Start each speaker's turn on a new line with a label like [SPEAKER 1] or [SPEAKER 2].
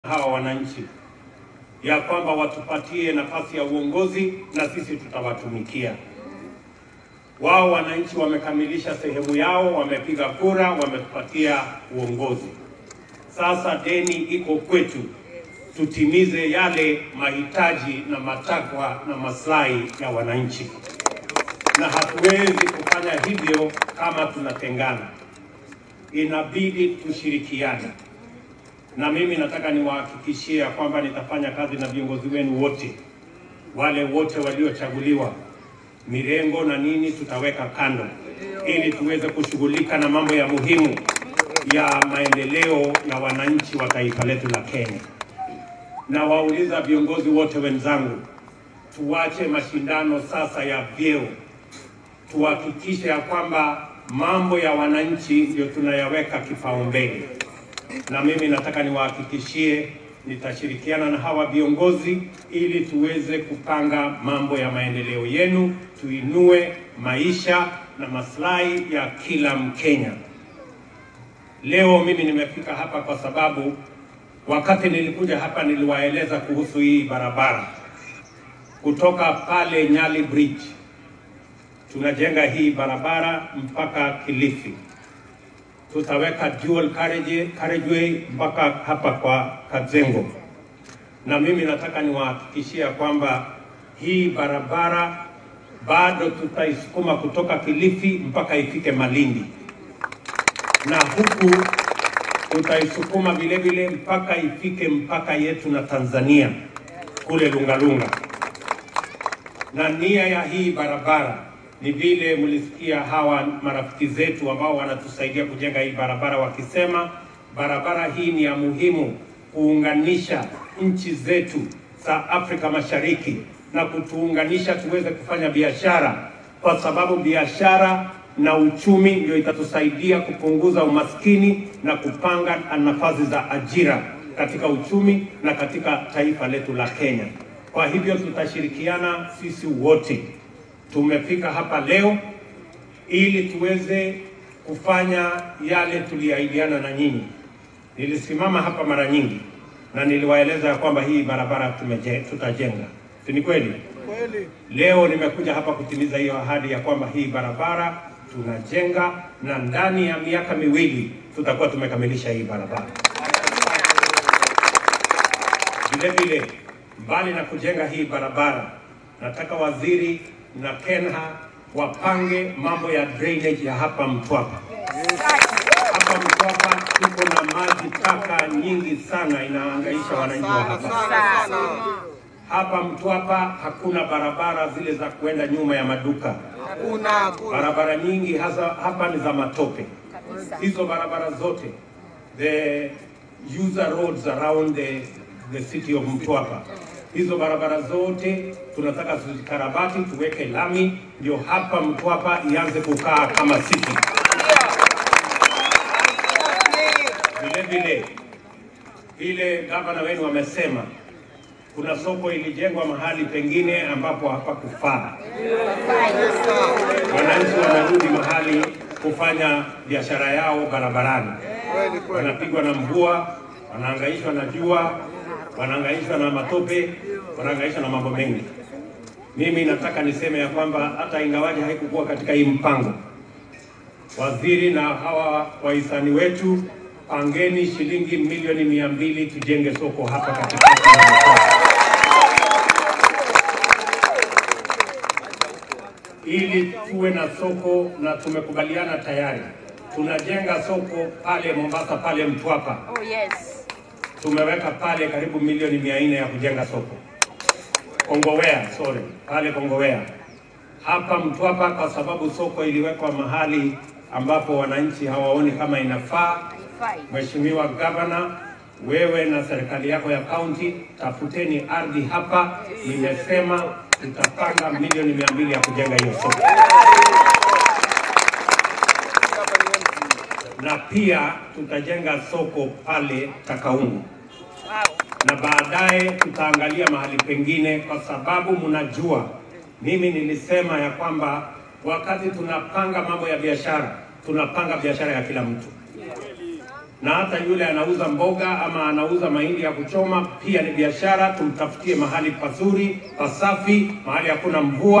[SPEAKER 1] hawa wananchi ya kwamba watupatie nafasi ya uongozi na sisi tutawatumikia. Wao wananchi wamekamilisha sehemu yao, wamepiga kura, wametupatia uongozi. Sasa deni iko kwetu, tutimize yale mahitaji na matakwa na maslahi ya wananchi, na hatuwezi kufanya hivyo kama tunatengana. Inabidi tushirikiane na mimi nataka niwahakikishie kwamba nitafanya kazi na viongozi wenu wote, wale wote waliochaguliwa, mirengo na nini tutaweka kando, ili tuweze kushughulika na mambo ya muhimu ya maendeleo ya wananchi wa taifa letu la Kenya. Na wauliza viongozi wote wenzangu, tuache mashindano sasa ya vyeo, tuhakikishe ya kwamba mambo ya wananchi ndio tunayaweka kipaumbele na mimi nataka niwahakikishie nitashirikiana na hawa viongozi ili tuweze kupanga mambo ya maendeleo yenu, tuinue maisha na maslahi ya kila Mkenya. Leo mimi nimefika hapa kwa sababu wakati nilikuja hapa niliwaeleza kuhusu hii barabara kutoka pale Nyali Bridge, tunajenga hii barabara mpaka Kilifi tutaweka dual carriage, carriageway mpaka hapa kwa Kazengo, na mimi nataka niwahakikishia kwamba hii barabara bado tutaisukuma kutoka Kilifi mpaka ifike Malindi, na huku tutaisukuma vile vile mpaka ifike mpaka yetu na Tanzania kule Lungalunga. Na nia ya hii barabara ni vile mlisikia hawa marafiki zetu ambao wanatusaidia kujenga hii barabara wakisema barabara hii ni ya muhimu kuunganisha nchi zetu za Afrika Mashariki na kutuunganisha tuweze kufanya biashara, kwa sababu biashara na uchumi ndio itatusaidia kupunguza umaskini na kupanga nafasi za ajira katika uchumi na katika taifa letu la Kenya. Kwa hivyo tutashirikiana sisi wote tumefika hapa leo ili tuweze kufanya yale tuliahidiana na nyinyi. Nilisimama hapa mara nyingi na niliwaeleza ya kwamba hii barabara tumeje, tutajenga, si ni kweli?
[SPEAKER 2] Kweli.
[SPEAKER 1] Leo nimekuja hapa kutimiza hiyo ahadi ya kwamba hii barabara tunajenga na ndani ya miaka miwili tutakuwa tumekamilisha hii barabara. Vile vile, mbali na kujenga hii barabara, nataka waziri na Kenha wapange mambo ya drainage ya hapa Mtwapa. Hapa Mtwapa tuko na maji taka nyingi sana, inahangaisha wananchi wa hapa. Hapa Mtwapa hakuna barabara zile za kuenda nyuma ya maduka.
[SPEAKER 2] Hakuna, hakuna.
[SPEAKER 1] Barabara nyingi hasa hapa ni za matope. Hizo barabara zote, the user roads around the, the city of Mtwapa, hizo barabara zote tunataka tuzikarabati, tuweke lami, ndio hapa Mtwapa ianze kukaa kama city. Vile vile vile gavana wenu wamesema kuna soko ilijengwa mahali pengine ambapo hapakufaa. Wananchi wanarudi mahali kufanya biashara yao barabarani,
[SPEAKER 2] Kweli, kweli.
[SPEAKER 1] wanapigwa na mvua, wanahangaishwa na jua, wanahangaishwa na matope, wanahangaishwa na mambo mengi. Mimi nataka niseme ya kwamba hata ingawaje haikukuwa katika hii mpango, waziri na hawa wahisani wetu, pangeni shilingi milioni mia mbili tujenge soko hapa katikati ya Mtwapa. ili tuwe na soko na tumekubaliana tayari, tunajenga soko pale Mombasa, pale Mtwapa
[SPEAKER 3] Oh yes.
[SPEAKER 1] tumeweka pale karibu milioni mia nne ya kujenga soko Kongowea, sorry, pale Kongowea. Hapa Mtwapa, kwa sababu soko iliwekwa mahali ambapo wananchi hawaoni kama inafaa.
[SPEAKER 3] Fine.
[SPEAKER 1] Mheshimiwa Gavana, wewe na serikali yako ya kaunti, tafuteni ardhi hapa. Nimesema tutapanga milioni mia mbili ya kujenga hiyo soko. na pia tutajenga soko pale Takaungu
[SPEAKER 3] Wow.
[SPEAKER 1] na baadaye tutaangalia mahali pengine, kwa sababu mnajua mimi nilisema ya kwamba wakati tunapanga mambo ya biashara tunapanga biashara ya kila mtu. na hata yule anauza mboga ama anauza mahindi ya kuchoma pia ni biashara. Tumtafutie mahali pazuri pasafi, mahali hakuna mvua.